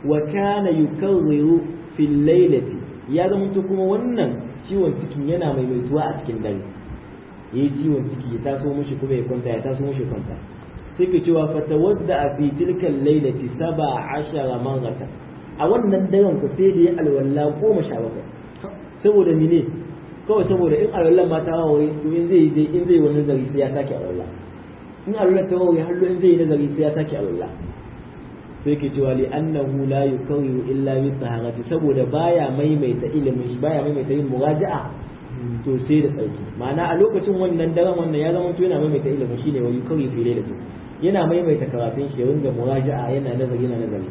wa kana yukarriru fil lailati ya zama kuma wannan ciwon cikin yana maimaituwa a cikin dare yayi ciwon ciki ya taso mushi kuma ya kwanta ya taso mushi kwanta sai ke cewa fatawadda a fi tilkan lailati saba ashara marrata a wannan daren ku sai da ya alwala goma sha bakwai saboda mene kawai saboda in alwallan ma ta wawaye to in zai yi in zai wani nazari sai ya sake alwala in alwallan ta wawaye har in zai yi nazari sai ya sake alwala sai ke cewa li annahu la yukawiru illa bi taharati saboda baya maimaita ilimin shi baya maimaita yin muraja'a to sai da tsarki ma'ana a lokacin wannan daren wannan ya zama to yana maimaita ilimin shine wa yukawi fi lailati yana maimaita karatun shi ringa muraja'a yana nazari yana nazari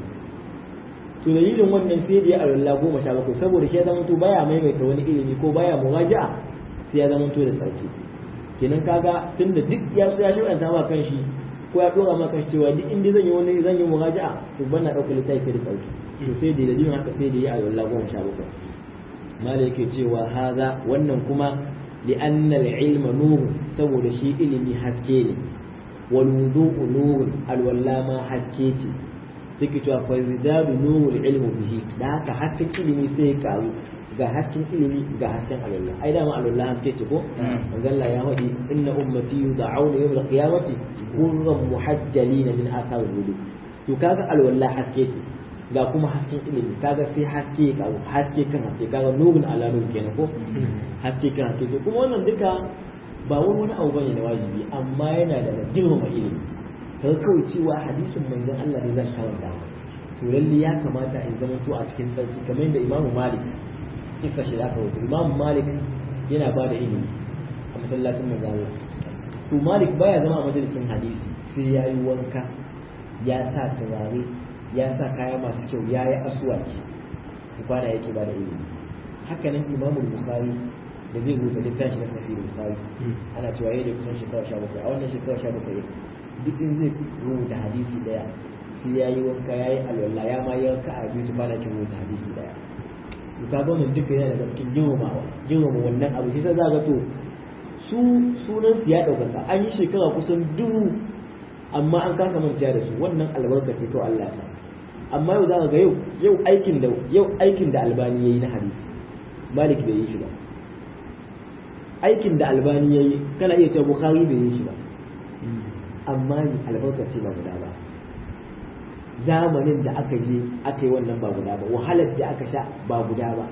to dalilin wannan sai da ya alwala goma sha bakwai saboda shi ya zama to baya maimaita wani ilimi ko baya muraja'a sai ya zama to da tsarki kenan kaga tunda duk ya so ya shirya ma kan shi ko ya dora ma kan shi cewa duk inda zan yi wani zan yi muraja'a to ban na dauka littafi da tsarki to sai da dalilin haka sai da ya alwala goma sha bakwai mala yake cewa haza wannan kuma li'anna al-ilma nur saboda shi ilimi haske ne wal wudu'u nur alwalla ma haske ce take cewa fa zidadu nurul ilmu bihi da haka hasken ilimi sai ya karu ga hasken ilimi ga hasken alwala ai dama alwala haske ce ko manzalla ya faɗi inna ummati yud'auna yawm al-qiyamati kurran muhajjalin min athar wudu to kaga alwala haske ce ga kuma hasken ilimi kaga sai haske ka haske kan haske kaga nurun ala nur kenan ko haske kan haske to kuma wannan duka ba wani wani abu bane na wajibi amma yana da girmama ilimi kaga kawai cewa hadisin manzon Allah ne zan karanta to lalle ya kamata in zama to a cikin sarki kamar yadda Imam Malik isa shi zaka wuce Imam Malik yana ba da ilimi a masallacin manzon Allah to Malik baya zama a majalisin hadisi sai ya yi wanka ya sa turare ya sa kaya masu kyau ya yi asuwaki kwana yake ba da ilimi hakanan imamul bukhari da zai rubuta littafi na safi bukhari ana cewa yayi da kusan shekara sha bakwai a wannan shekara sha bakwai duk in zai rubuta hadisi daya sai ya yi wanka ya yi alwala ya ma yi wanka a biyu kwana kin rubuta hadisi daya to ka ga mun duka yana da cikin girmamawa girmama wannan abu sai za ga to su sunan su ya ɗaukaka an yi shekara kusan dubu amma an kasa manta da su wannan albarka ce to Allah ya sa amma yau za ka ga yau yau aikin da yau aikin da albani yayi na hadisi malik bai yi shi ba aikin da albani yayi kana iya cewa bukhari bai yi shi ba amma ni albarka ce ba guda ba zamanin da aka je aka yi wannan ba guda ba wahalar da aka sha ba guda ba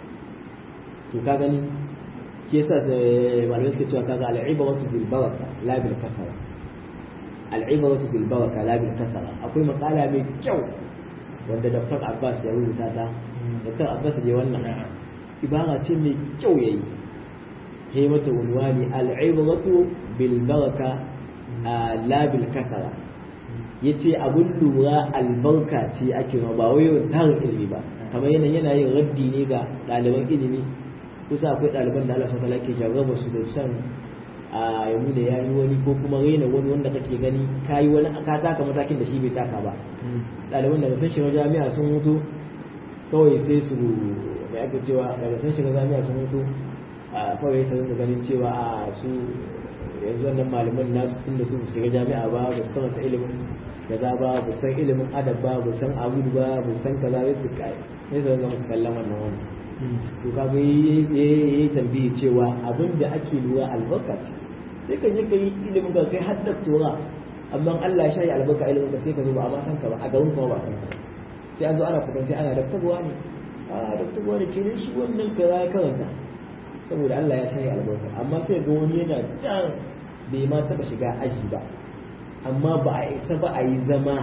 to ka gani shi yasa malamai suka cewa kaga al'ibaratu bil baraka la bil kasara al'ibaratu bil baraka la bil kasara akwai makala mai kyau wanda Dr. Abbas ya rubuta ta Dr. Abbas da wannan ibara ce mai kyau yayi he mata unwani al'ibaratu bil baraka la bil kasara yace abun lura albarka ce ake ma ba wai tarin ilimi ba kamar yana yana yin raddi ne ga ɗaliban ilimi kusa akwai ɗaliban da Allah subhanahu ke jarraba su da san a yamu da yayi wani ko kuma raina wani wanda kake gani kayi wani ka taka matakin da shi bai taka ba ɗaliban daga sun shiga jami'a sun mutu kawai sai su mai aka cewa daga sun shiga jami'a sun mutu kawai sai su ganin cewa a su yanzu wannan malaman nasu tunda su shiga jami'a ba ba su karanta ilimin kaza ba ba san ilimin adab ba ba san abudu ba ba san kaza sai su kai sai su ga musu kallon wannan wannan to ka ga yayi tambayi cewa abin da ake lura albarka ce sai ka je ka yi ilimin ka kai har doktora amma Allah ya shayi albarka ilimin ka sai ka zo ba a ma san ka ba a garin ka ba san ka sai an zo ana kwatance ana doktorwa ne a doktorwa ne kenan shi wannan kaza ya karanta saboda Allah ya shayi albarka amma sai ga wani yana can bai ma taba shiga aji ba amma ba a isa ba a yi zama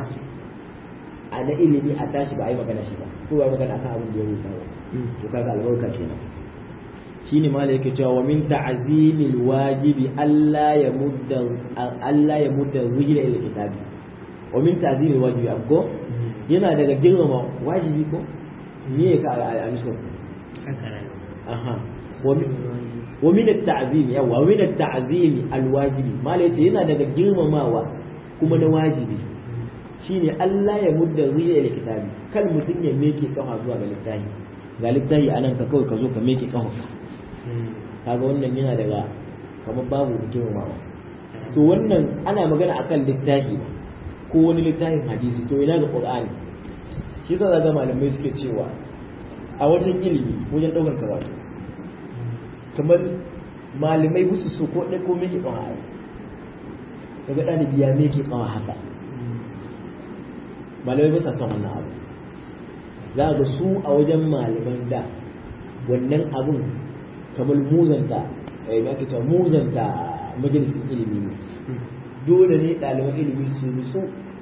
a na ilimi a tashi ba a yi magana shi ba ko ba magana kan abin da ya rubuta ba to kaga albarka kenan shine mala yake cewa wa min ta'zimil wajibi alla ya mudda alla ya mudda wujida ila kitabi wa min ta'zimil wajibi abgo yana daga girmama wajibi ko me ka al-amsa aha wa min at-ta'zim yawa wa min at-ta'zim al-wajibi mala yace yana daga girmamawa kuma na wajibi shine Allah ya mudda wujida ila kitabi kal mutun ya meke kafa zuwa ga littafi ga littafi anan ka kawai ka zo ka meke kafa kaga wannan yana daga kamar babu girmamawa to wannan ana magana akan littafi ko wani littafin hadisi to ina ga qur'ani shi yasa zaga malamai suke cewa a wajen ilimi wajen ɗaukar karatu kamar malamai musu so ko ɗaya ko miki ɗan ayi daga ɗalibi ya meke ƙawa haka malamai ba sa son wannan abu za ga su a wajen malaman da wannan abun kamar muzanta eh me ake cewa muzanta majalisin ilimi ne dole ne ɗaliban ilimi su nutsu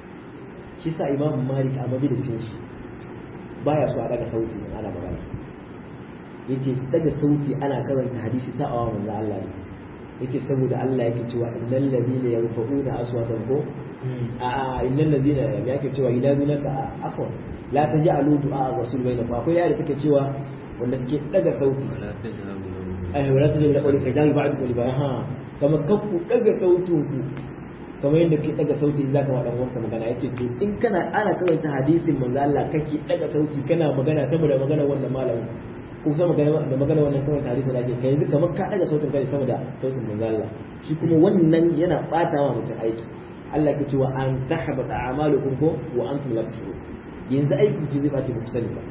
shi sa imamu malik a majalisin shi baya so a daga sauti in ana magana yace daga sauti ana karanta hadisi sa'awa manzo Allah ne yace saboda Allah yake cewa innal ladina yarfa'una aswatan ko a innal ladina yake cewa idanunaka afwan la taj'alu du'a rasul bainakum akwai yare take cewa wanda suke daga sauti ai wala taj'alu da qawli kajari ba'd qawli ba ha kamar kakku daga sautin ku kamar yadda ke daga sauti zaka wa dan wanka magana yace to in kana ana karanta hadisin manzo Allah kake daga sauti kana magana saboda magana wannan malamin ko sama da magana wannan kawai tarihi da ake kai yanzu kamar ka daga sautin kai sama da sautin manzo Allah shi kuma wannan yana bata wa mutum aiki Allah ke cewa an tahbata a'malukum ko wa antum la tashurun yanzu aiki ki zai bace ku sani ba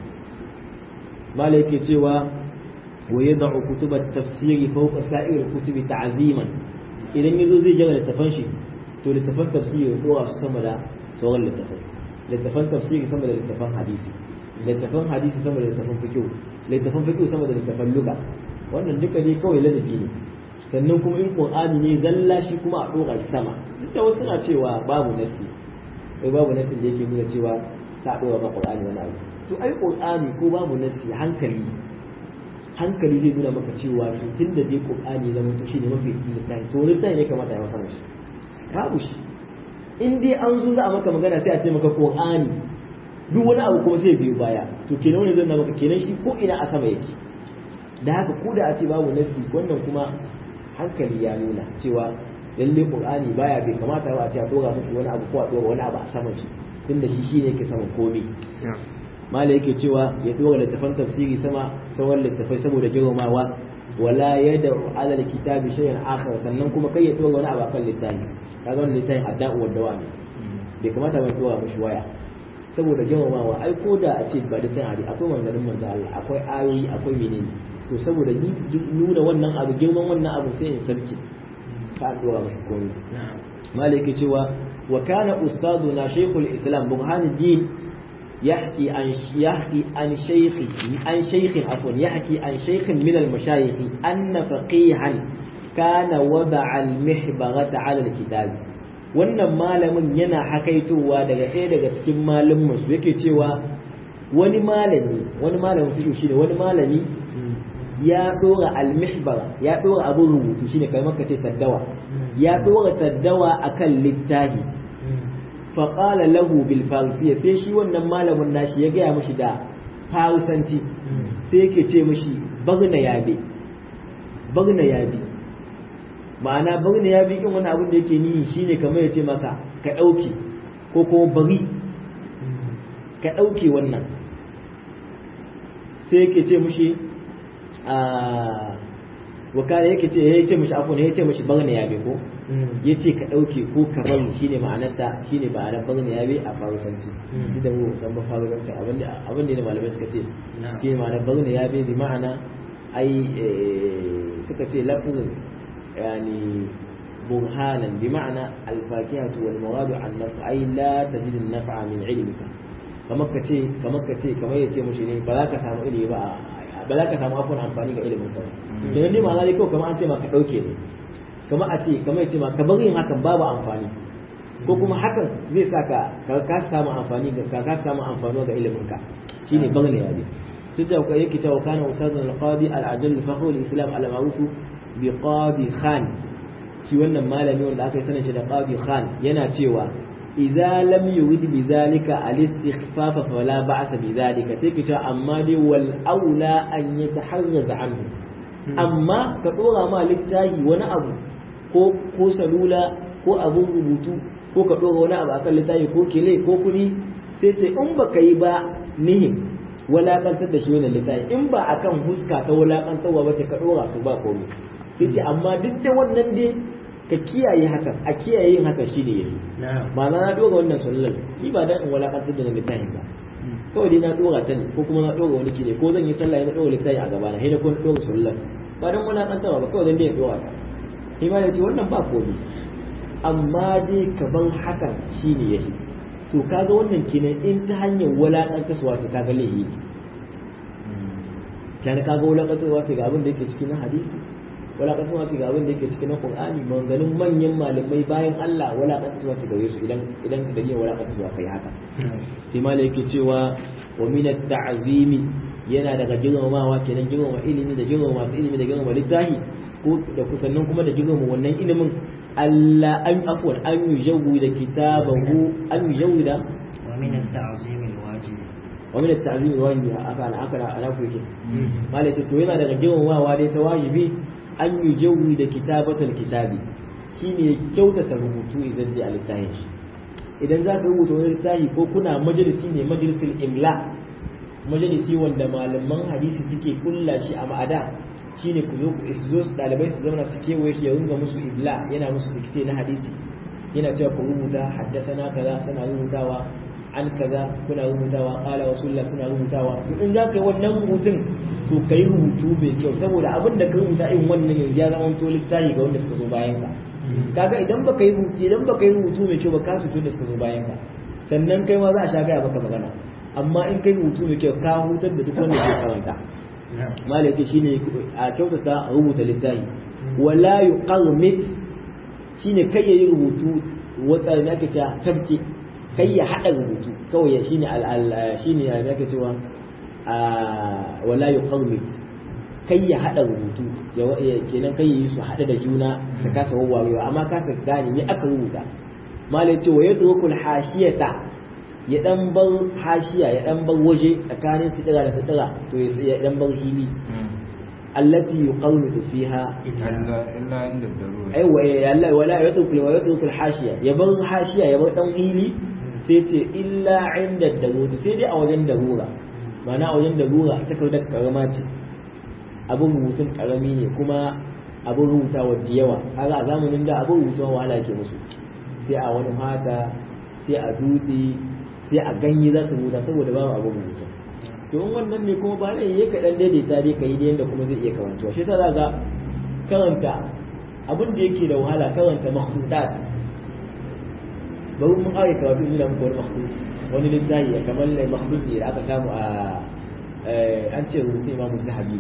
mala yake cewa wa yad'u kutub at-tafsir fawqa sa'ir al-kutub ta'ziman idan yazo zai jira littafan shi to littafan tafsir ya dora su sama da sauran littafan littafan tafsir sama da littafan hadisi littafan hadisi sama da littafan fiqh littafan fiqh sama da littafan lugha wannan duka ne kawai ladabi ne sannan kuma in qur'ani ne zalla shi kuma a dora shi sama duk da wasu na cewa babu nasi kai babu nasi da yake nuna cewa ta dora ba qur'ani wani abu to ai qur'ani ko babu nasi hankali hankali zai nuna maka cewa to tunda dai qur'ani zama to shine mafi littafi to littafi ne kamata ya wasa shi babu shi in dai an zo za a maka magana sai a ce maka qur'ani duk wani abu kuma sai biyo baya to kenan wani zan maka kenan shi ko ina a sama yake da haka ko da a ce babu nasi wannan kuma hankali ya nuna cewa lalle qur'ani baya bai kamata ba a ce a dora musu wani abu ko a dora wani abu a saman shi tunda shi shine yake saman komai mala yake cewa ya dora littafan tafsiri sama sauran littafai saboda girmamawa wala yad'u ala alkitabi shay'an akhar sannan kuma kai ya dora wani abu akan littafi kaga wannan littafin adda'u wa dawami bai kamata ba dora mushi waya saboda girmamawa ai ko da a ce ba da tan hari akwai manganin manzo Allah akwai ayoyi akwai menene so saboda ni nuna wannan abu girman wannan abu sai in sarki ka dora mai komai malaki cewa wa kana ustaduna shaykhul islam burhanuddin يحكي عن يحكي عن شيخ عن شيخ عفوا يحكي عن شيخ من المشايخ أن فقيها كان وضع المحبرة على الكتاب wannan malamin yana hakaitowa daga ɗaya daga cikin malamin su yake cewa wani malami wani malamin fiƙo shine wani malami ya ɗora almihbara ya ɗora abin rubutu shine kai maka ce taddawa ya ɗora taddawa akan littafi faƙala lahu bil farisiya sai shi wannan malamin nashi ya gaya mashi da farisanci sai yake ce mashi bagna yabe bagna yabe ma'ana bagna yabe in wani abin da yake nihi shine kamar ya ce maka ka ɗauke ko kuma bari ka ɗauke wannan sai yake ce mashi a wakala yake ce ya ce mashi afon ya ce mashi bagna yabe ko ya ce ka ɗauke ko ka bari shi ne ma'anarta shi ne ma'anar bagna yabe a farusanci duk da mu san ba farusanci abin da ne malamai suka ce shi ne ma'anar bagna yabe bi ma'ana ai suka ce lafzun yani burhanan bi ma'ana alfakihatu wal mawadu an naf'a ai la tajid an naf'a min ilmika kamar ka ce kamar ka ce kamar ya ce mushi ne ba za ka samu ilimi ba ba za ka samu afon amfani ga ilimin ka ba ne ma'ana dai kawai kamar an ce ma ka ɗauke ne kamar a ce kamar ce ma ka bar yin hakan babu amfani ko kuma hakan zai sa ka ka ka samu amfani ga ka ka samu amfani ga ilimin ka shine bagne ya bi sai da kai yake cewa kana ustad al-qadi al-ajall fakhr al-islam al-ma'ruf bi qadi khan shi wannan malami wanda aka yi sanin shi da qadi khan yana cewa idza lam yurid bi zalika al-istikhfaf fala ba'sa bi zalika sai kace amma dai wal aula an yataharraz anhu amma ka dora ma littafi wani abu ko ko salula ko abun rubutu ko ka dora wani abu akan littafi ko kele ko kuɗi sai ce in baka yi ba nihin walakantar da shi wannan littafi in ba akan huska ta walakantarwa ba ce ka dora to ba komai sai ce amma duk da wannan dai ka kiyaye hakan a kiyaye yin hakan shi ne yayi ba na dora wannan sallar ni ba dan in walakantar da littafin ba kawai dai na dora ta ne ko kuma na dora wani kine ko zan yi sallah na dora littafi a gaba na sai na ko na dora sallah ba dan wani kantawa ba kawai dan dai ya dora ta shi ma yace wannan ba komai amma dai kaban hakan shine yake to kaga wannan kenan in ta hanyar wulaƙanta su wato kaga laifi kana kaga wulaƙanta wato ga abin da yake cikin hadisi wulaƙanta wato ga abin da yake cikin Qur'ani maganganun manyan malamai bayan Allah wulaƙanta wato gare su idan idan ka dalilin wulaƙanta wato kai haka sai malai yake cewa wa min at-ta'zimi yana daga girmamawa kenan girmama ilimi da girmama masu ilimi da girmama littafi ko da kusannin kuma da girmama wannan ilimin Allah an afwan an yujawwi da kitabahu an yujawwi da wa min at-ta'zim al-wajib wa min at-ta'zim al-wajib aka ana aka ana kuke malai ce to yana daga girmamawa dai ta wajibi an yujawwi da kitabatul kitabi shine kyautata rubutu idan zai alittahin shi idan za ka rubuta wani littafi ko kuna majalisi ne majalisul imla majalisi wanda malaman hadisi suke kulla shi a ma'ada shine ku zo ku zo su dalibai su zauna su kewaye shi ya runga musu ibla yana musu dikte na hadisi yana cewa ku rubuta haddasana kaza suna rubutawa an kaza kuna rubutawa qala rasulullah suna rubutawa to in za ka yi wannan rubutun to ka yi rubutu mai kyau saboda abin da ka rubuta in wannan yanzu ya zama to littafi ga wanda suka zo bayan ka kaga idan baka yi rubutu idan baka yi rubutu mai kyau ba ka cutu da suka zo bayan ka sannan kai ma za a sha gaya maka magana amma in kai rubutu mai kyau ka hutar da duk wanda ke karanta malai ce shine a kyautata rubuta littafi wala yuqarmit shine kai yayi rubutu wata ne ake cewa tabke kai ya hada rubutu kawai shine al shine ya ake cewa wala yuqarmit kai ya hada rubutu ya kenan kai yi su hada da juna ka kasa wawarewa amma ka ka gane ne aka rubuta malai ce wa yatrukul hashiyata ya dan bar hashiya ya dan bar waje tsakanin sitira da sitira to ya dan bar hili allati yuqawlu fiha illa illa inda darura aiwa ya Allah wala yatrukul wa yatrukul hashiya ya bar hashiya ya bar dan hili sai ce illa inda darura sai dai a wajen darura ma'ana a wajen darura ita kawai da karama ce abin rubutun karami ne kuma abin rubutawa da yawa kaga a zamanin da abin rubutawa wahala ke musu sai a wani hata sai a dutse sai a ganye za su rubuta saboda babu abin rubutu to in wannan ne kuma ba ne ya kaɗan daidaita dai ka yi da yadda kuma zai iya karantuwa shi yasa za karanta abin da yake da wahala karanta makhdudat bari mun ƙare karatu ina muku wani makhdud wani littafi kamar makhdud ne da aka samu a an ce rubutu imamu sahabi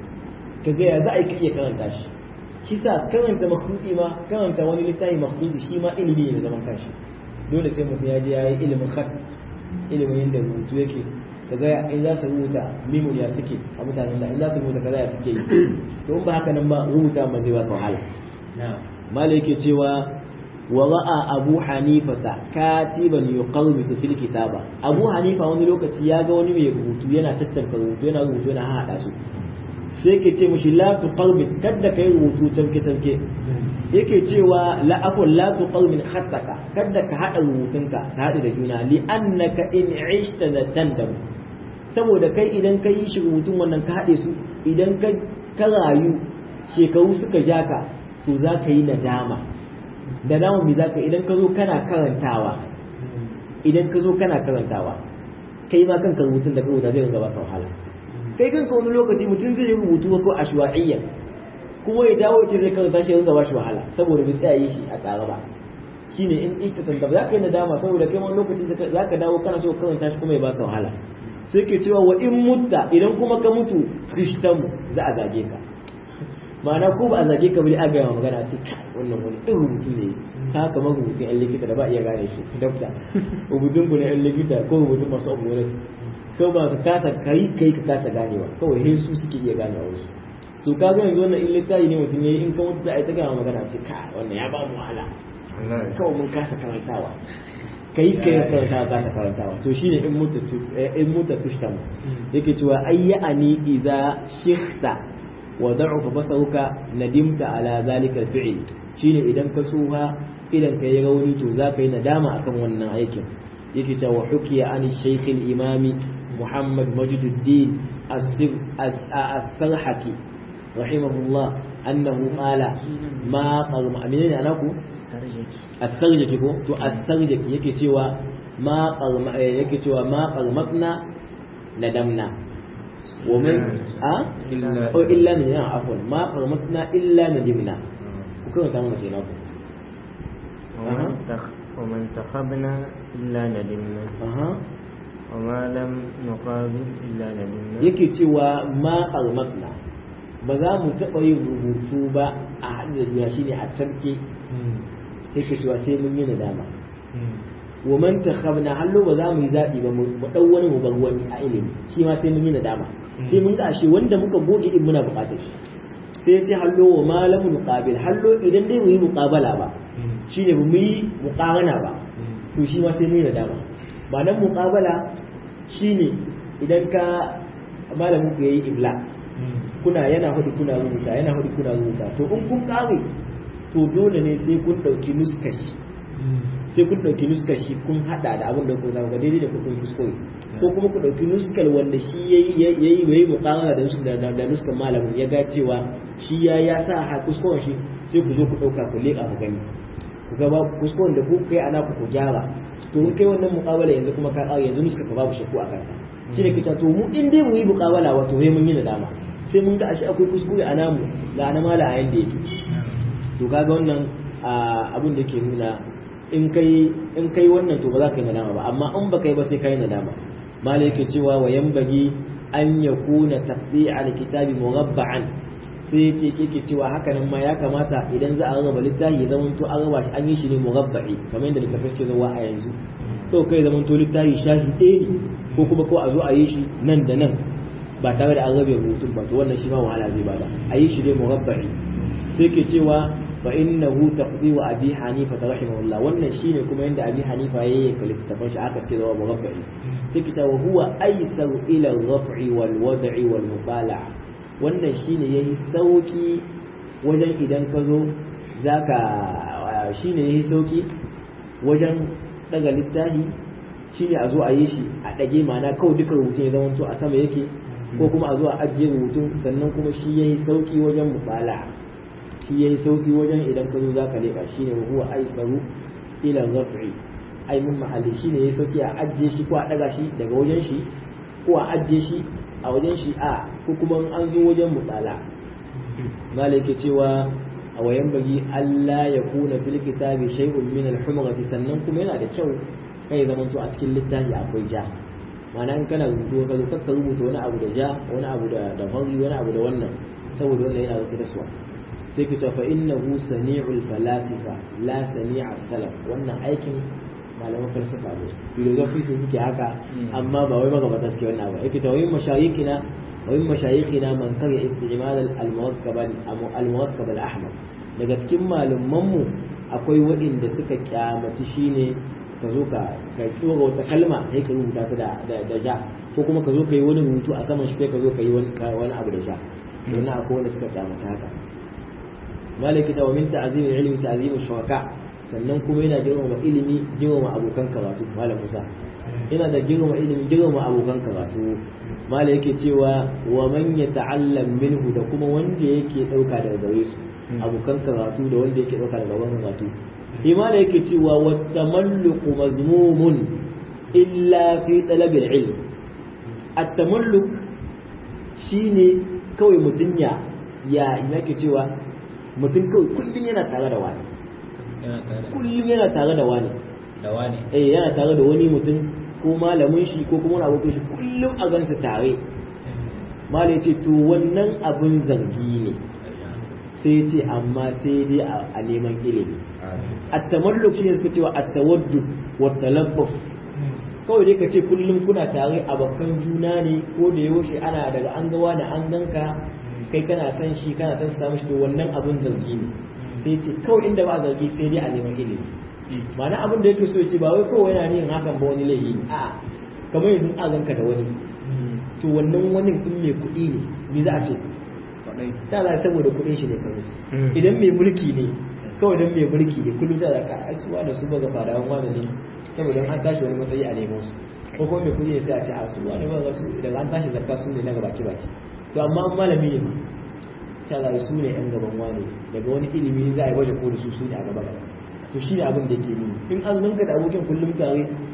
ka ga ya za a iya karanta shi shi sa karanta makhdudi ma karanta wani littafi makhdudi shi ma ilimi ne zaman kanshi dole sai mutum ya je ya yi ilimin khat ilimin yadda rubutu yake ka ga in za su rubuta mimul ya suke a mutanen da in za su rubuta kaza ya suke yi to in ba haka nan ba rubuta ba zai ba ka wahala mala yake cewa wa ra'a abu hanifata katiban yuqawmitu fil kitaba abu hanifa wani lokaci ya ga wani mai rubutu yana tattanka rubutu yana rubutu yana hada su sai ke ce mishi la tuqawmit kadda kai rubutu tanke tanke yake cewa la aqul la tuqawmin khattaka kadda ka hada rubutunka ka hada da juna li annaka in ishta da tandam saboda kai idan ka yi shi rubutun wannan ka hade su idan ka ka rayu shekaru suka ja ka to za ka yi nadama da dama me za ka idan ka zo kana karantawa idan ka zo kana karantawa kai ma kanka rubutun da ka rubuta zai rinka baka wahala kai kanka wani lokaci mutum zai yi rubutu ko ashwa'iyya kuma ya dawo ce zai karanta shi rinka bashi wahala saboda bai tsaya yi shi a tsara ba shine in istatan da za ka yi nadama saboda kai wani lokaci za ka dawo kana so karanta shi kuma ya baka wahala sai ke cewa wa in mutta idan kuma ka mutu krishtamu za a zage ka ma'ana ko ba a zage ka bari a gaya magana ce wannan wani ɗin rubutu ne ka kamar rubutun yan likita da ba iya gane shi dokta rubutun ku na yan likita ko rubutun masu abubuwan ko ba ka kasa kai kai ka kasa ganewa kawai he su suke iya ganewa wasu to ka ga yanzu wannan in littafi ne mutum yayi in ka mutu za a yi ta gama magana ce ka wannan ya ba mu wahala kawai mun kasa karantawa kai kai ka karantawa kasa karantawa to shine in mutu in mutu tushtam yake cewa ayyani idza shikhta wa da'ufa basaruka nadimta ala zalika al-fi'l shine idan ka tsuha idan ka yi rauni to za ka yi nadama akan wannan aikin yake cewa hukiya an shaykh al-imam Muhammad Majiduddin as-Sarhaki rahimahullah annahu qala ma qarma menene anaku as-sarjaki ko to as-sarjaki yake cewa ma qarma yake cewa ma qarmatna nadamna wa man a Illa- o illa nadimna afwan ma qarmatna illa nadimna ku karanta mana kenan ku ومن تخ- ومن تخبنا إلا ندمنا aha وما لم نقابل إلا ندمنا yake cewa ma qarmatna ba za mu taɓa yin rubutu ba a haɗin da duniya shine a tarke yake cewa sai mun yi nadama wa man takhabna hallo ba za mu yi zaɓi ba mu ɗau wani mu bar wani a ilimi shi ma sai mun yi nadama sai mun ga ashe wanda muka goge din muna buƙatar shi sai ya ce hallo wa ma lam nuqabil hallo idan dai mu yi muqabala ba shine ba mu yi muqarana ba to shi ma sai mun yi nadama ba nan muqabala shine idan ka malamin ku yayi ibla kuna yana hudu kuna rubuta yana hudu kuna rubuta to in kun kare to dole ne sai kun dauki nuskashi sai kun dauki nuskashi kun hada da abin da ku zama daidai da kun kuskure ko kuma ku dauki nuskal wanda shi yayi yayi yayi muqamala da nuskal da da nuskal malamin ya ga cewa shi ya ya sa ha kuskuren shi sai ku zo ku dauka ku leka ku gani ku ga ba kuskuren da ku kai ana ku gyara to in kai wannan muqabala yanzu kuma ka kare yanzu nuska ka babu shakku a kanka shi ne kita to mu in dai mu yi muqabala wato sai mun yi nadama sai mun ga ashe akwai kuskure a namu ga na mala a yanda yake to kaga wannan abin da ke nuna in kai in kai wannan to ba za ka yi nadama ba amma in ba kai ba sai ka yi nadama mala yake cewa wa yanbaghi an yakuna taqdi'a alkitabi mughabba'an sai yace yake cewa haka nan ma ya kamata idan za a raba littafi ya zamanto an raba shi an yi shi ne mughabba'i kamar yadda littafai suke zuwa a yanzu to kai zamanto littafi shafi ɗaya ne ko kuma ko a zo a yi shi nan da nan ba tare da an rabe rubutun ba to wannan shi ma wahala zai bada a yi shi ne murabba'i sai ke cewa fa innahu taqdi wa abi hanifa rahimahullah wannan shine kuma yanda abi hanifa yayi ka littafin shi aka suke zama murabba'i sai ke cewa huwa aysaru ila ar-raf'i wal wad'i wal mubala'a wannan shine yayi sauki wajen idan ka zo zaka shine yayi sauki wajen daga littafi shine a zo a yi shi a ɗage mana kawai duka rubutun ya zama to a sama yake ko kuma a zo a ajiye rubutun sannan kuma shi yayi sauki wajen mubala shi yayi sauki wajen idan ka zo zaka leka shine huwa aisaru ila raf'i ai mun mahalli shine yayi sauki a ajiye shi ko a daga shi daga wajen shi ko a ajiye shi a wajen shi a ko kuma an zo wajen mubala malaka cewa a wayan bagi Allah ya kuna fil kitabi shay'un min al-humrati sannan kuma yana da kyau kai zaman to a cikin littafi akwai ja ma'ana in kana rubutu ka zo ka rubuta wani abu da ja wani abu da da fari wani abu da wannan saboda wannan yana da taswa sai ki ta fa innahu sani'ul falasifa la sani'a salaf wannan aikin malaman falsafa ne philosophy su suke haka amma ba wai magabata suke wannan abu yake ta wayin mashayikina wayin mashayikhina man kare istimal al-murakkab al-murakkab al-ahmar daga cikin malamanmu akwai waɗanda suka kyamaci shine ka zo ka ka tsora wata kalma sai ka rubuta ta da da ja ko kuma ka zo ka yi wani rubutu a saman shi sai ka zo ka yi wani wani abu da ja wannan akwai wanda suka kyamaci haka malaki ta wa min ta'zim ilmi ta'zim shuraka sannan kuma yana girmama ilimi girmama abokan karatu malam Musa yana da girmama ilimi girmama abokan karatu malam yake cewa wa man yata'allam minhu da kuma wanda yake dauka daga gare su abokan karatu da wanda yake dauka daga wannan karatu imana yake cewa watamalluqu mazmumun illa fi talabil ilm at-tamalluk shine kawai mutum ya ya yake cewa mutum kawai kullum yana tare da wani kullum yana tare da wani da wani eh yana tare da wani mutum ko malamin shi ko kuma wani abokin shi kullum a gansa tare malai ya ce to wannan abin zargi ne sai ya ce amma sai dai a neman ilimi at-tamalluk shine suka cewa at-tawaddud wa talaffuf kawai dai ka ce kullum kuna tare abokan juna ne ko da yaushe ana daga an ga wani an ganka kai kana san shi kana san samu shi to wannan abun zargi ne sai ce kawai inda ba zargi sai dai a neman ilimi ma'ana abin da yake so ya ce ba wai kawai yana yin hakan ba wani laifi ne a'a kamar yanzu an ganka da wani to wannan wani in mai kuɗi ne me za a ce ta za saboda kuɗin shi ne kawai idan mai mulki ne kawai don mai mulki ne kullum ta da ka asuwa da su ba ga fadawan wani ne saboda an tashi wani matsayi a nemo su ko kuma mai kuɗi ne sai a ce a su wani ba ga su idan an tashi zakka su ne na baki baki to amma an malami ne ta za su ne yan gaban wani daga wani ilimi za a yi waje ko da su su ne a gaba gaba to shi ne abin da yake nuni in azumin ka da abokin kullum tare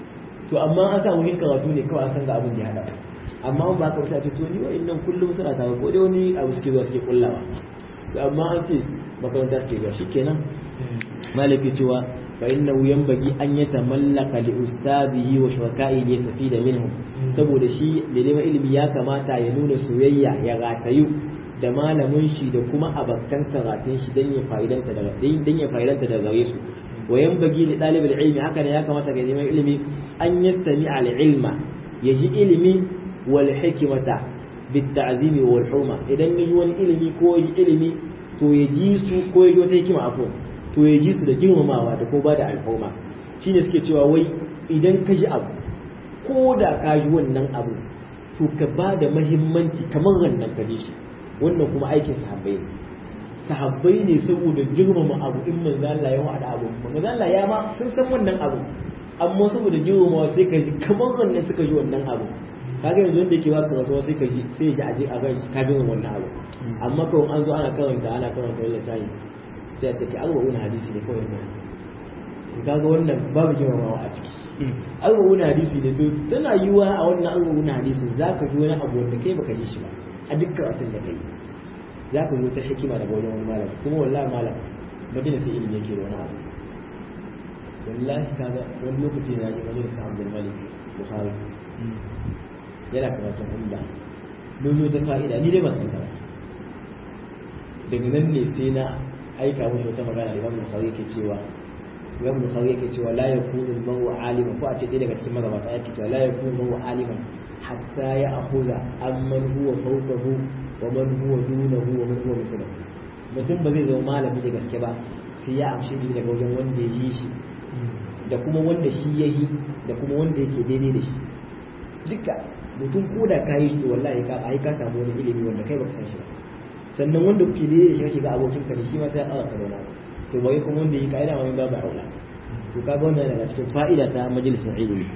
to amma an sa wurin karatu ne kawai an san ga abin da ya hada amma ba ka wuce to ni wa'annan kullum suna tare ko dai wani abu suke zuwa suke kullawa to amma an ce makaranta ke zuwa shikenan malaki cewa fa innahu yanbaghi an yatamallaka li ustadihi wa shuraka'i li yastafida minhum saboda shi da neman ilimi ya kamata ya nuna soyayya ya ratayu da malamin shi da kuma abakan karatun shi dan ya fa'idanta daga dan ya fa'idanta daga gare su wa yanbaghi li talibul ilmi haka ne ya kamata ga neman ilimi an yastami al ilma yaji ilimi wal hikmata bit ta'zimi wal hurma idan yaji wani ilimi ko yaji ilimi to ya ji su ko ya ji wata hikima afon to ya ji su da girmamawa da ko ba da al'umma shine suke cewa wai idan ka ji abu ko da ka ji wannan abu to ka ba da mahimmanci kamar wannan ka ji shi wannan kuma aikin sahabbai ne sahabbai ne saboda girmama abu in manzo Allah ya wada abu manzo Allah ya ma sun san wannan abu amma saboda girmamawa sai ka ji kamar wannan suka ji wannan abu kaga yanzu wanda yake baka rasuwa sai ka ji sai ya ji aje a gaishe ka bin wannan abu amma kawai an zo ana karanta ana karanta wannan tayi sai a ce ka arba'una hadisi ne kawai ne to kaga wannan babu girmamawa a ciki arba'una hadisi ne to tana yiwa a wannan arba'una hadisin zaka ji wani abu wanda kai baka ji shi ba a dukkan abin da kai zaka zo ta hikima daga wajen wani malam kuma wallahi malam madina sai ilimi yake da wani abu wallahi kaga wani lokaci na ji wajen sa Abdul Malik Bukhari yana karatun umda mun ta fa'ida ni dai ba san ta daga nan ne sai na aika mushi wata magana da Imam Bukhari yake cewa Imam Bukhari yake cewa la yakunu al-mar'u aliman ko a ce ɗaya daga cikin magabata yake cewa la yakunu al-mar'u aliman hatta ya akhuza amman huwa fawqahu wa man huwa dunahu wa man huwa mithluhu mutum ba zai zama malami da gaske ba sai ya amshi ilimi daga wajen wanda ya yi shi da kuma wanda shi ya yi da kuma wanda yake daidai da shi duka mutum ko da ka yi shi wallahi ka ai ka samu wani ilimi wanda kai baka san shi ba sannan wanda kuke daidai da shi kake ga abokin ka ne shi ma sai ya ƙara ka to bai kuma wanda yi ka'ida ma babu aula to kaga wannan daga cikin fa'ida ta majalisar ilimi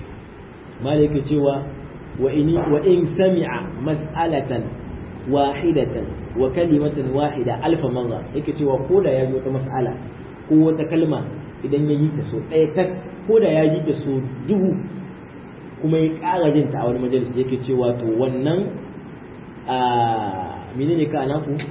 malaka cewa wa in wa in sami'a mas'alatan wahidatan wa kalimatan wahida alfa marra yake cewa ko da ya ji wata mas'ala ko wata kalma idan ya yi ta so ɗaya tak ko da ya ji ta so dubu kuma ya ƙara jin ta a wani majalis yake cewa to wannan a menene ka ana ku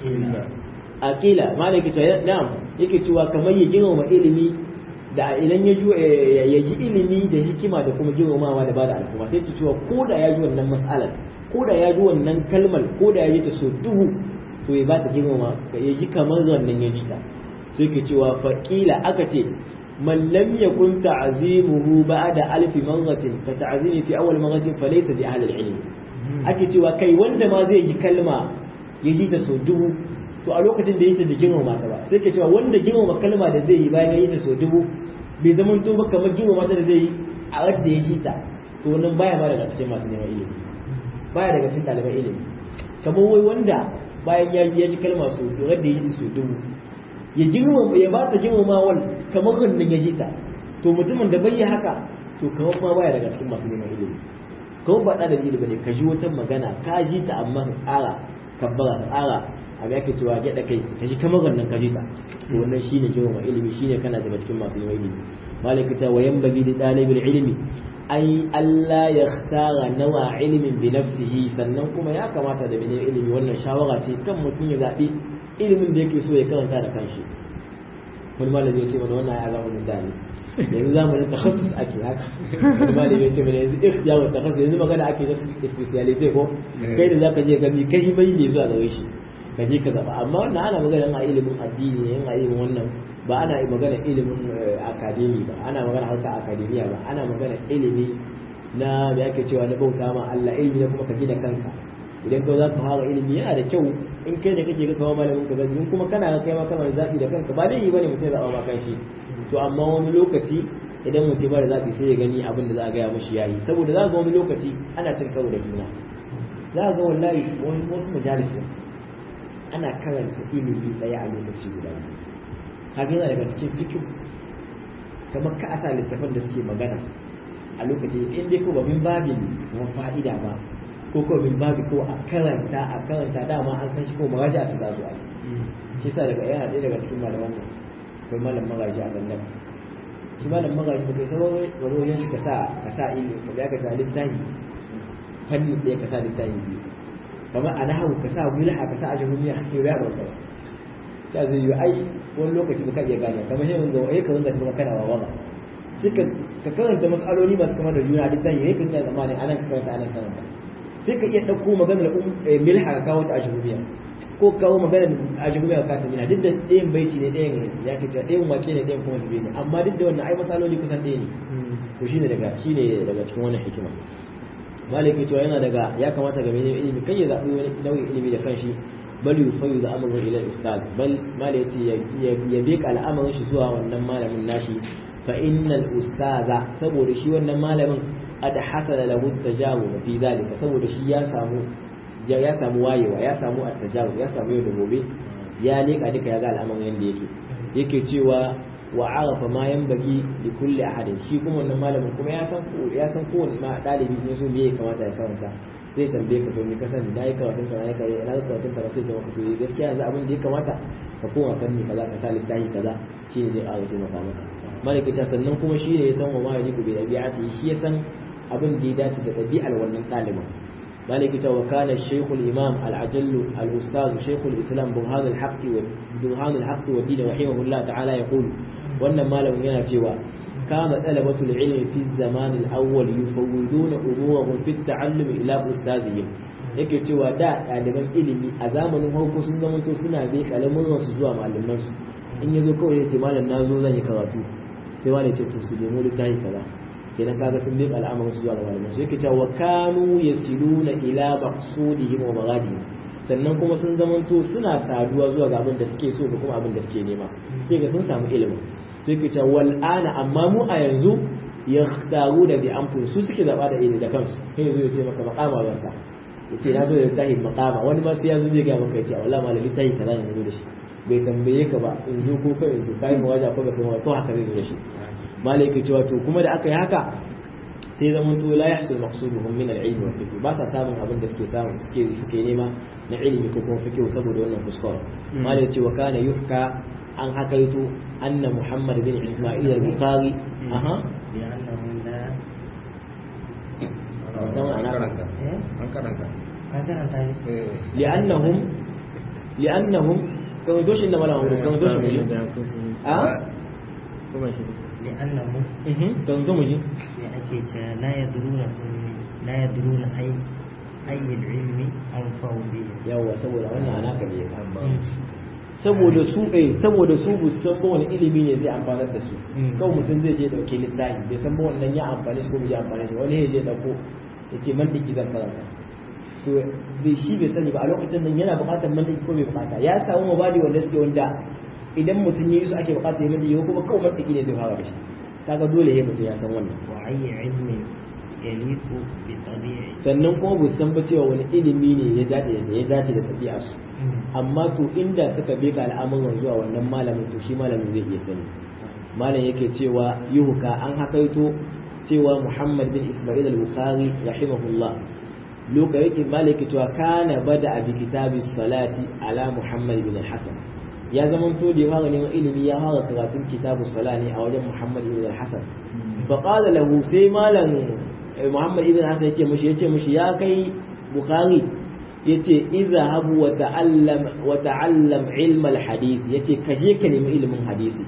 aqila malai yake cewa na'am yake cewa kamar ya girmama ilimi da idan ya ya ji ilimi da hikima da kuma girmamawa da bada al'umma sai ta cewa ko da ya ji wannan mas'alar ko da ya ji wannan kalmar ko da ya ji ta so dubu to ya ba ta girmama ya ji kamar wannan ya ji ta sai ke cewa faƙila aka ce man lam yakun ta'zimuhu ba'da alf marratin fa ta'zimi fi awwal marratin fa laysa bi ahli al-ilm ake cewa kai wanda ma zai ji kalma ya ji ta so dubu to a lokacin da yake da girmama ta ba sai ke cewa wanda girmama kalma da zai yi bayan ya yi ta so dubu bai zama to ba kamar girmama ta da zai yi a wadda ya ji ta to wannan baya ma daga cikin masu neman ilimi baya daga cikin ɗaliban ilimi kamar wai wanda bayan ya ji kalma so wadda ya ji so dubu ya girmama ya ba ta girmamawar kamar wannan ya ji ta to mutumin da bai yi haka to kamar ma baya daga cikin masu neman ilimi kawai ba ɗalibin ilimi ne ka ji wata magana ka ji ta amma ka tsara kabbara ka tsara abu yake cewa gyaɗa kai ka ji kamar wannan ka ji ta to wannan shine girmama ilimi shine kana daga cikin masu neman ilimi malaka ta wa yanbaghi li ɗalibin ilimi ai Allah ya tsara nawa ilimin bi nafsihi sannan kuma ya kamata da mai ilimi wannan shawara ce kan mutum ya zaɓi ilimin da yake so ya karanta da kanshi wani malami ya ce mana wannan ya zama da ne yanzu zamanin takhassus ake haka wani malami ya ce mana yanzu ikhtiyar takhassus yanzu magana ake da speciality ko kai da zaka je gami kai bai ne zuwa gare shi ka je ka zaba amma wannan ana magana a ilimin addini ne a ilimin wannan ba ana magana ilimin akademi ba ana magana harka akademiya ba ana magana ilimi na da yake cewa na bauta ma Allah ilimi ne kuma ka gina kanka idan ka za ka fara ilimi yana da kyau in kai ne kake ga kawo malamin ka zabi in kuma kana ga kai ma kana zabi da kanka ba dai bane mutum ya zaba ma kanshi to amma wani lokaci idan mutum ba da zabi sai ya gani abin da za a gaya mashi yayi saboda za ga wani lokaci ana cin karo da juna za ga wallahi wasu majalis ana karanta ilimi daya a lokaci guda kaga yana daga cikin cikin kamar ka asa littafan da suke magana a lokaci in dai ko ba min babin wa fa'ida ba ko ko min babi ko a karanta a karanta dama an san shi ko maraja ta za su yi shi sa daga yana ɗaya daga cikin malaman nan akwai malam magaji a sannan shi malam magaji ba kai sabon wajen shi ka sa ka sa ilimi ka ga ka sa littafi fanni ɗaya ka sa littafi biyu kamar a nahawu ka sa wilha ka sa ajrumiya ke ya ba kai ta zai yi ai wani lokaci ba ka iya gane kamar shi yanzu ai ka wanda kuma kana wawa sai ka ka karanta mas'aloli masu kama da juna duk zai yi kan ya zamanin anan ka karanta anan karanta sai ka iya ɗauko maganar milha ka kawo ta ajrumiya ko kawo maganar ajrumiya ka ta mina duk da ɗayan baiti ne ɗayan ya ke cewa ɗayan wace ne ɗayan kuma zube ne amma duk da wannan ai masaloli kusan ɗaya ne to shine daga shine daga cikin wannan hikima maliki cewa yana daga ya kamata ga mai ilimi kai ya zaɓi wani nau'in ilimi da kanshi bal yufayu da amru ila ustad bal malai yace ya beka al'amarin shi zuwa wannan malamin nashi fa innal ustaza saboda shi wannan malamin qad hasala lahu tajawuz fi dalika saboda shi ya samu ya samu wayewa ya samu at-tajawuz ya samu yau da gobe ya leka duka ya ga al'amarin yanda yake yake cewa wa arafa ma yanbaghi li kulli ahadin shi kuma wannan malamin kuma ya san ya san kowanne ma dalibi ne so me ya kamata ya karanta zai tambaye ka to me ka sani dai karatun ka dai kai ina karatun ka sai ka maka to gaskiya yanzu abin da ya kamata ka koma fanni kaza ka sa littafi kaza shi ne zai ƙara taimaka maka malaka ta sannan kuma shi ne ya san wa ma yajibu bi dabi'ati shi ya san abin da ya dace da dabi'ar wannan ɗalibin مالك وكان الشيخ الإمام العجل الأستاذ شيخ الإسلام برهان الحق برهان الحق والدين رحمه الله تعالى يقول وأن ما لم ينجوا كان طلبة العلم في الزمان الأول يفوضون أمورهم في التعلم إلى أستاذهم yake cewa da ɗaliban ilimi a zamanin farko sun zama to suna bai kalamin su zuwa malaman su in yazo kawai yace malam na zo zan yi karatu sai malam ce to su nemo littafi kaza kenan kaga sun bai al'amarin su zuwa ga malaman su yake cewa kanu yasiluna ila maqsudihim wa maghadihim sannan kuma sun zamanto suna saduwa zuwa ga abin da suke so da kuma abin da suke nema sai ga sun samu ilimi sai ke cewa wal ana amma mu a yanzu yakhtaru da bi anfus su suke zaba da ilimi da kansu kai yazo ya ce maka maqama ba sa yace na zo da tahi maqama wani ma sai ya zo zai ga maka yace wallahi malami tahi kaza ne zo da shi bai tambaye ka ba in zo ko kai in zo kai mu waja ko ba kai to haka zai zo da shi malai ke cewa to kuma da aka yi haka sai zaman to la yahsul maqsuduhum min al-ilm wa fiqh ba sa samun abin da suke samu suke suke nema na ilimi ko kuma fiqh saboda wannan kuskure malai ce wa kana yuhka an hakaito anna muhammad bin isma'il al-bukhari aha لأنهم لا an karanta an karanta an karanta shi eh li'annahum li'annahum kan doshin da malamu kan doshin mu a kuma shi لأنهم kan zo mu ji لأكيد لا يدرون لا يدرون أي أي العلم أنفع به yawa saboda wannan anaka ne saboda su eh saboda su bu san ba wani ilimi ne zai amfanar da su kawai mutum zai je dauke littafi bai san ba wannan ya amfane shi ko bai amfane shi wani ya je dauko ya ce mantiki zan karanta to bai shi bai sani ba a lokacin nan yana buƙatar mantiki ko bai buƙata ya samu mabadi wanda suke wanda idan mutum ya yi su ake buƙatar ya mantiki ko kuma kawai mantiki ne zai fara da shi kaga dole ya mutum ya san wannan وأي علم يليق بطبيعه sannan kuma bu san ba cewa wani ilimi ne ya dace da ya dace da ɗabi'a su amma to inda suka beka al'amuran zuwa wannan malamin to shi malamin zai iya sani malam yake cewa yuhuka an hakaito cewa muhammad bin ismail al-bukhari rahimahullah lokacin yake malam yake cewa kana bada bi kitabis salati ala muhammad bin hasan ya zama to da ya fara neman ilimi ya fara karatun kitabus sala ne a wajen muhammad bin hasan fa qala lahu sai malam muhammad ibn hasan yace mushi yace mushi ya kai bukhari yace izhabu wa ta'allam wa ta'allam ilm al-hadith yace ka je ka nemi ilimin hadisi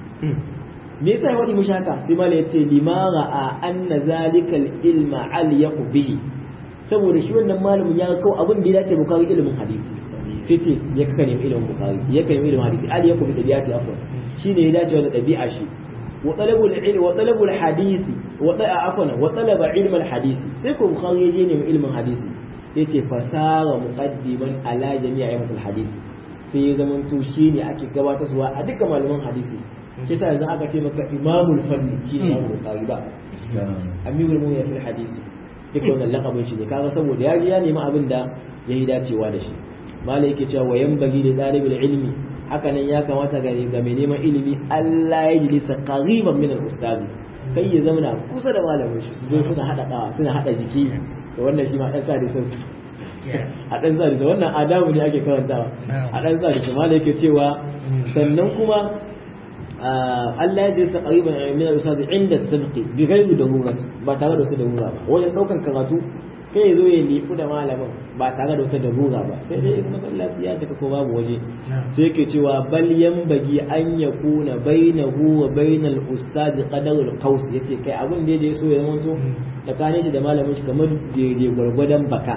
me yasa ya wadi mushi haka sai malai yace lima ra'a anna zalika al-ilma alyaqu bihi saboda shi wannan malamin ya kawo abin da ya dace bukari ilimin hadisi sai ce ya ka nemi ilimin bukari ya ka nemi ilimin hadisi alyaqu bi tabi'ati afwan shine ya dace da dabi'a shi wa talabul ilmi wa talabul hadisi wa ta'a afwan wa talaba ilm al-hadisi sai ko bukari ya je nemi ilimin hadisi yace fasara muqaddiman ala jami'a ayyatul hadisi sai ya zama to shine ake gabatarwa a dukkan malaman hadisi shi yasa yanzu aka ce maka imamul fanni shi ne Imam Bukhari ba amirul mu'minin fil hadisi duk wannan lakabin shi ne kaga saboda ya ji ya nemi abin da ya yi dacewa da shi malai yake cewa wayan bagi da dalibul ilmi haka nan ya kamata ga ga mai neman ilimi Allah ya jilisa qariban min al-ustadi kai ya zama kusa da malamin shi su zo suna hada suna hada jiki to wannan shi ma dan sa da sauki a dan sa da wannan adabu ne ake karantawa a dan sa da malai yake cewa sannan kuma Allah ya jisa qariban min al-ustad inda sabqi bi ghayri darura ba tare da wata darura ba wajen daukan karatu kai ya zo ya lifu da malamin ba tare da wata darura ba sai dai in masallaci ya cika ko babu waje sai yake cewa bal yanbagi an yakuna bainahu wa bainal ustad qadarul qaus yace kai abin da ya so ya zama tsakanin shi da malamin shi kamar daidai gwargwadon baka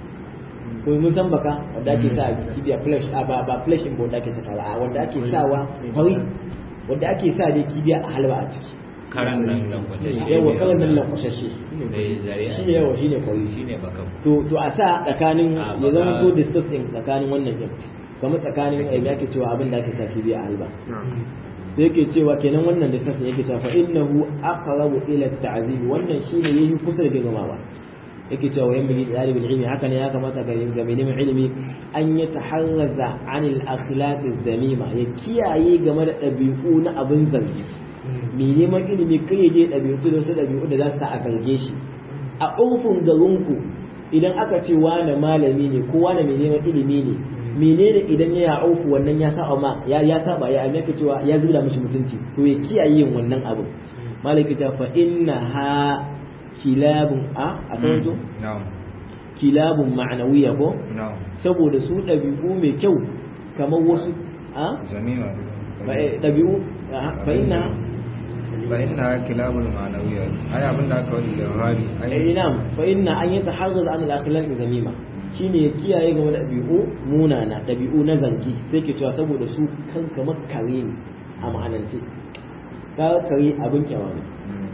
ko mun san baka wanda ake sa kibiya flash a ba ba flash in wanda ake saka a wanda ake sawa kwari wanda ake sa dai kibiya a halwa a ciki karan nan lankwasashe yawa karan nan lankwasashe zare shi ne yawa shi ne kwari shi ne bakan to to a sa tsakanin A ya zama baka- to distance din tsakanin wannan din kamar tsakanin eh, me ake cewa abin da ake sa kibiya a halba sai yake cewa kenan wannan distance din yake cewa fa innahu aqrabu ila at-ta'zim wannan shine yayi kusa da girmamawa yake cewa yan bigi dalibin ilimi haka ne ya kamata ga ga mai neman ilimi an ya taharraza anil akhlaq zamima ya kiyaye game da ɗabi'u na abin zargi mai neman ilimi kai ya je ɗabi'u da wasu ɗabi'u da za su sa a zarge shi a urfin garinku idan aka ce wane malami ne ko wane mai neman ilimi ne menene idan ya auku wannan ya saba ma ya ya saba ya amince cewa ya zura mishi mutunci to ya kiyaye yin wannan abin malaki ta fa inna ha kilabun a a kan zo na'am kilabun ma'anawiya ko na'am saboda su ɗabi'u mai kyau kamar wasu a zamima ba, eh, ɗabi'u a, fa inna fa inna kilabul ma'nawiyya ai abin da aka wani da hali eh, ai ina fa inna an yi tahazzuz an al-akhlaq zamima shine ya kiyaye game da ɗabi'u munana ɗabi'u na zangi sai ke cewa saboda su kan kamar kare ne a ma'anance ka kare abin kyawa ne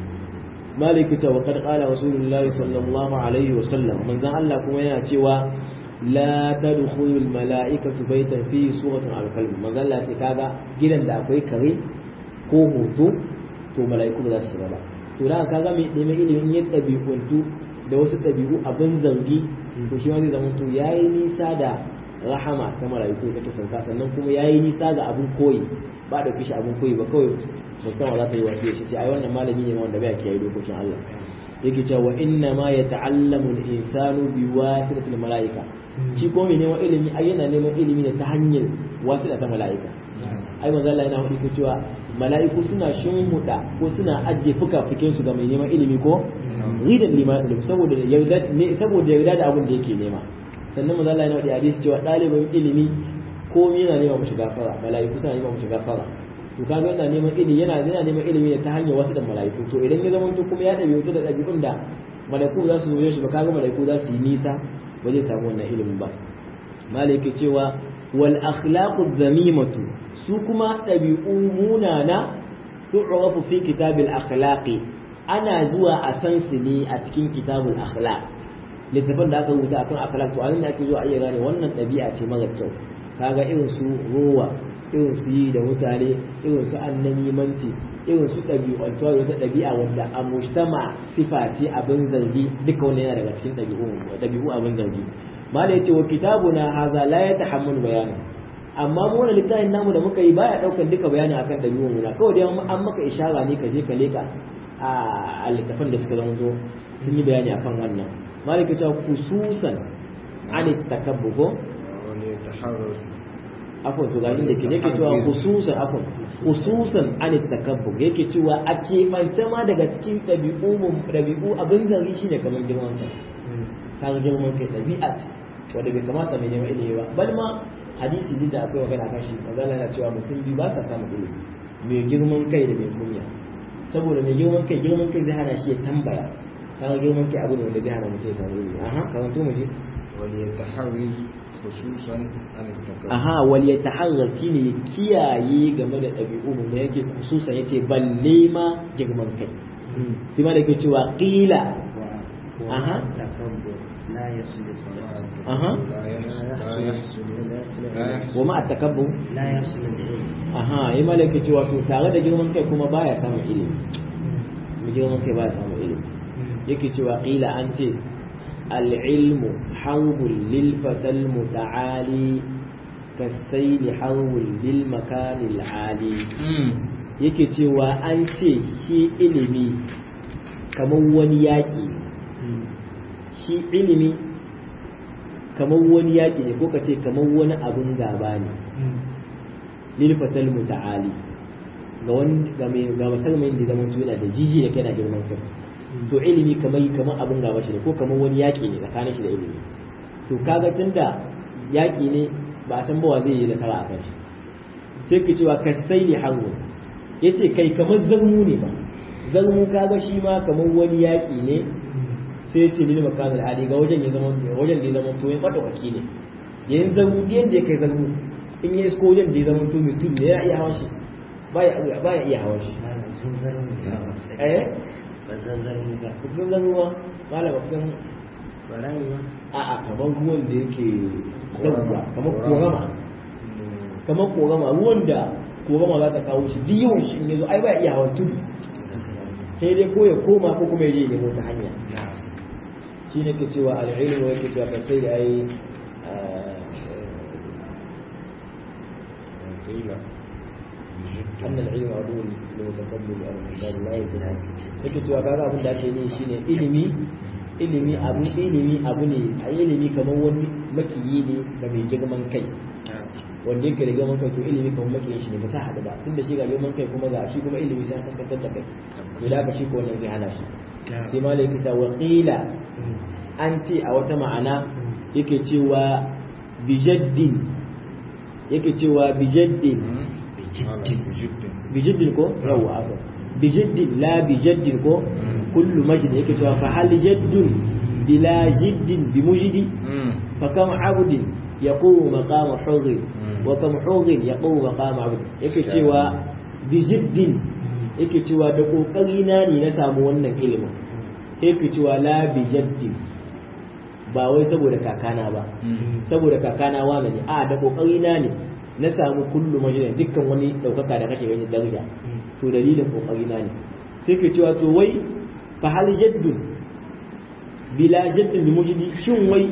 maliki ta waƙar ƙala rasulullahi sallallahu alaihi wa sallam manzan Allah kuma yana cewa la tadkhulu al mala'ikatu baytan fi suratin al kalb manzan Allah ce kaga gidan da akwai kare ko hoto to mala'iku ba za su shiga ba to da kaga mai neman ilimin ya ɗabi'untu da wasu ɗabi'u abin zargi to shi ma zai zama to yayi nisa da rahama ta mala'iku da ta sauka sannan kuma yayi nisa ga abin koyi ba da kishi abin koyi ba kawai musamman za ta yi wasu shi ce ai wannan malami ne wanda bai kiyaye dokokin Allah yake cewa wa inna ma yata'allamu al-insanu bi wasitatil mala'ika shi ko mai neman ilimi ai yana neman ilimi ne ta hanyar wasita ta mala'ika ai manzo Allah yana hudu cewa mala'iku suna shimmuda ko suna ajiye fuka-fukin su ga mai neman ilimi ko ridan lima ilimi saboda yarda ne saboda yarda da abin da yake nema sannan manzo Allah yana hudu hadisi cewa ɗalibin ilimi komai yana nema mushi gafara mala'iku suna nema mushi gafara to kaga yana neman ilimi yana yana neman ilimi ne ta hanyar wasu da mala'iku to idan ya zama to kuma ya dabi wata da dabi'un da mala'iku za su zo shi ba kaga mala'iku za su yi nisa ba zai samu wannan ilimin ba malaka cewa wal akhlaqu dhamimatu su kuma dabi'u munana tu'rafu fi kitabil akhlaqi ana zuwa a san su ne a cikin kitabul akhlaq littafin da aka rubuta akan akhlaq to anan ake zuwa a iya gane wannan ɗabi'a ce mara kyau kaga irin su ruwa irin su yi da mutane irin su annamimanci irin su ɗabi'antuwa da wata ɗabi'a wanda a mujtama sifa ce abin zargi duka wani yana daga cikin ɗabi'u ɗabi'u abin zargi mala yace wa kitabuna haza la yatahammalu bayana amma mu wannan littafin namu da muka yi baya daukan duka bayani akan ɗabi'un mu na kawai dai an maka ishara ne ka je ka leka a littafin da suka zama zo sun yi bayani akan wannan mala yace khususan an takabbu ko wani taharrus afon to gani da ke yake cewa khususan afon khususan an takabbur yake cewa a keɓance ma daga cikin ɗabi'u mu- ɗabi'u abin zari shine kamar girman kai kaga girman kai ɗabi'a ce wanda bai kamata mai neman ilimi ba bal ma hadisi duk da akwai magana kan shi magana na cewa mutum biyu ba sa samun ilimi mai girman kai da mai kunya saboda mai girman kai girman kai zai hana shi ya tambaya kaga girman kai abu ne wanda zai hana mutum ya samu ilimi aha karanto mu je wani ya taharriz khususan an takabbur aha wal yataharrar shine kiyaye game da ɗabi'u mu da yake khususan yace balle ma girman kai sai ma da yake cewa qila aha takabbur la yaslu aha la yahsul la yahsul wa ma at-takabbur la yaslu al-ilm aha yi ma da yake cewa to tare da girman kai kuma baya samun ilimi mai girman kai baya samun ilimi yake cewa qila an ce al-ilmu harbun lil fatal muta'ali kasayli harbun lil makanil ali yake cewa an ce shi ilimi kamar wani yaƙi shi ilimi kamar wani yaƙi ne ko ka ce kamar wani abun gaba ne lilfatal muta'ali ga wani ga mai ga musulmin da zaman yana da jiji da kai na girman kai to ilimi kamar kamar abin gaba shi ne ko kamar wani yaƙi ne tsakanin shi da ilimi to kaga tunda yaƙi ne ba a san ba wa zai yi nasara a kan shi sai ka cewa kasai ne hango yace kai kamar zarmu ne ba zarmu kaga shi ma kamar wani yaƙi ne sai ce lil makan al'adi ga wajen ya zama wajen da ya zama to ya madaukaki ne yayin zarmu da yanda ya kai zarmu in ya isko wajen da ya zama to mai tudu ne ya iya hawan shi baya baya iya hawan shi sun zarmu eh ba zan zarmu ba kusan zarmu ma malama kusan barayi ba a'a kamar ruwan da yake zauwa kamar korama kamar korama ruwan da korama za ta kawo shi duk yawan shi in yazo ai ba iya hawan tudu sai dai ko ya koma ko kuma ya je ya nemo ta hanya shi ne ke cewa al'ilmu yake cewa ka sai ai أن العلم عدو لمتقبل الأرض لا يزال yake cewa kaga abin da ake yi shine ilimi ilimi abu ilimi abu ne a ilimi kamar wani makiyi ne ga mai girman kai wanda yake da girman kai to ilimi kamar makiyin shi ne ba sa haɗu ba tunda shi ga girman kai kuma ga shi kuma ilimi sai an kaskantar da kai to da haka shi ko wannan zai hana shi sai malai yake ta waqila an ce a wata ma'ana yake cewa bijaddin yake cewa bijaddin bijaddin ko yawa aka bijaddin la bijaddin ko kullu majid yake cewa fa hal jaddun bila jiddin bi mujidi fa kam abdin yaqumu maqama hurri wa kam hurrin yaqumu maqama abd yake cewa bijaddin yake cewa da kokari na ne na samu wannan ilimin yake cewa la bijaddin ba wai saboda kakana ba saboda kakana wane ne a da kokari na ne na samu kullu majina dukkan wani daukaka da kake gani daraja to dalilin kokari na ne sai ke cewa to wai fa hal jaddun bila jaddin bi mujidi shin wai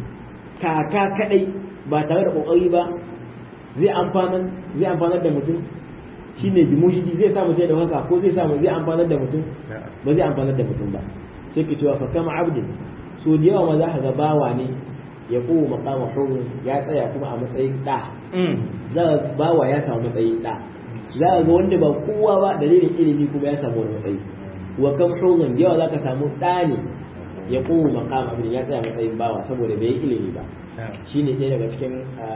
kaka kadai ba tare da kokari ba zai amfanar zai amfanar da mutum shine bi mujidi zai samu sai da haka ko zai samu zai amfanar da mutum ba zai amfanar da mutum ba sai ke cewa fa kama abdin so da yawa ma za ka ga bawa ne ya kowa makama hurun ya tsaya kuma a matsayin ɗa za ka bawa ya samu matsayin ɗa za ka ga wanda ba kowa ba dalilin ilimi kuma ya samu wani matsayi wa kam hurun da yawa za ka samu ɗa ne ya kowa makama abin ya tsaya matsayin bawa saboda bai yi ilimi ba shi ne ɗaya daga cikin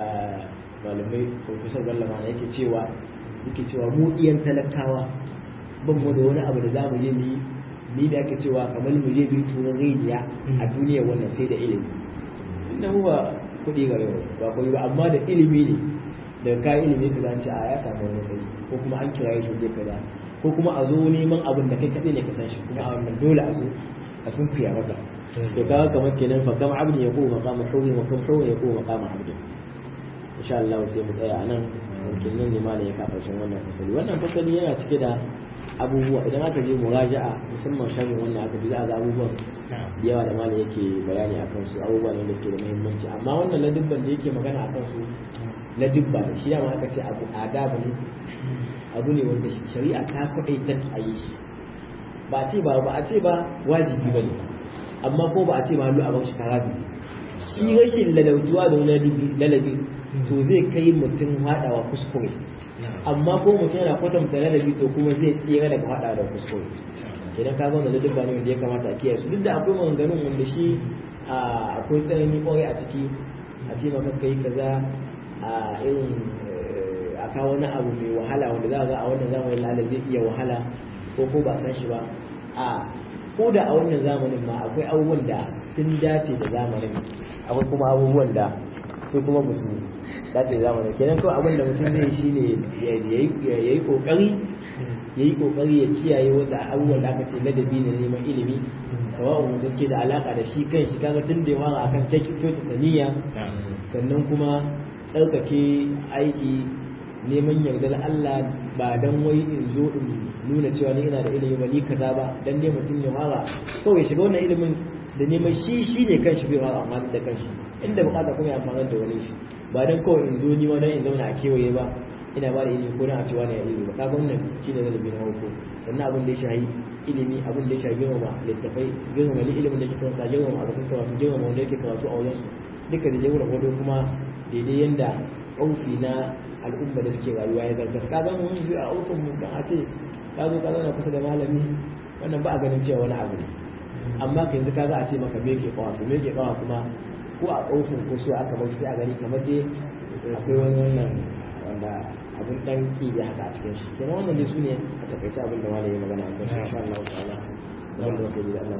malamai profesor ballama na yake cewa yake cewa mu iyan talakawa ban mu da wani abu da za mu je mu yi ni da ake cewa kamar mu je bi tunan rijiya a duniyar wannan sai da ilimi inda mu ba kuɗi ga yau ba kuɗi ba amma da ilimi ne daga kayan ilimi ka zance a ya samu wani kai ko kuma an kira shi je kaza ko kuma a zo neman abin da kai kaɗai ne ka san shi kuma a wannan dole a zo a sun fiya maka to kaga kamar kenan fa kam abdi ya kuma maqama hurri wa kam hurri ya kuma maqama abdi insha Allah sai mu tsaya anan mumkin nan ne malai ya kafa wannan fasali wannan fasali yana cike da abubuwa idan aka je muraja'a musamman shafin wannan aka bi za a ga abubuwan da yawa da malam yake bayani akan su abubuwa ne da suke da muhimmanci amma wannan ladubban da yake magana akan su ladubba ne shi dama aka ce abu adabu ne abu ne wanda shari'a ta kwaɗaitar a yi shi ba a ce ba ba a ce ba wajibi ba ne amma ko ba a ce ma lu a bar shi karazi shi rashin lalautuwa da wani lalabi to zai kai mutum haɗawa kuskure amma ko mutum yana kwatanta ladabi to kuma zai tsira daga hada da kuskure idan ka zauna da dubba ne wanda ya kamata a kiyaye su duk da akwai maganganun wanda shi akwai tsanani kwarai a ciki a ce maka kai kaza a irin a kawo wani abu mai wahala wanda za a ga a wannan zamanin lala zai iya wahala ko ko ba san shi ba a ko da a wannan zamanin ma akwai abubuwan da sun dace da zamanin akwai kuma abubuwan da su kuma ba su dace zamanin kenan kawai abin da mutum zai shi ne ya yi kokari ya yi kokari ya kiyaye wanda abubuwan da aka ce ladabi na neman ilimi sawa'un wanda suke da alaka da shi kan shi kaga tun da ya fara akan kyautata niyya sannan kuma tsarkake aiki neman yardar Allah ba dan wai in zo in nuna cewa ni ina da ilimi ba ni kaza ba dan dai mutum ya fara kawai shiga wannan ilimin da neman shi shi ne kanshi bai fara amma da kanshi inda bukata kuma ya amfana da wani shi ba dan kawai in zo ni ma dan in zauna a kewaye ba ina ba da ilimi ko dan a cewa ne ya ilimi ba kaga wannan shine zalabi na farko sannan abin da ya shahi ilimi abin da ya shahi girmama littafai girmama ilimin da ke karanta girmama abokan karatu girmama wanda yake karatu a wajen su duka da jagora gwado kuma daidai yanda aufi na al'umma da suke rayuwa ya zartas ka zama wani zuwa a aufin mu kan a ce ka zo ka zauna kusa da malami wannan ba a ganin cewa wani abu ne amma ka yanzu ka za a ce maka me ke kawa to me ke kawa kuma ko a aufin ko so aka bar sai a gani kamar dai akwai wani wannan wanda abin dan ki da haka a cikin shi kenan wannan dai su ne a takaice abin da malami ya magana a kan shi insha Allah ta'ala wanda muke da Allah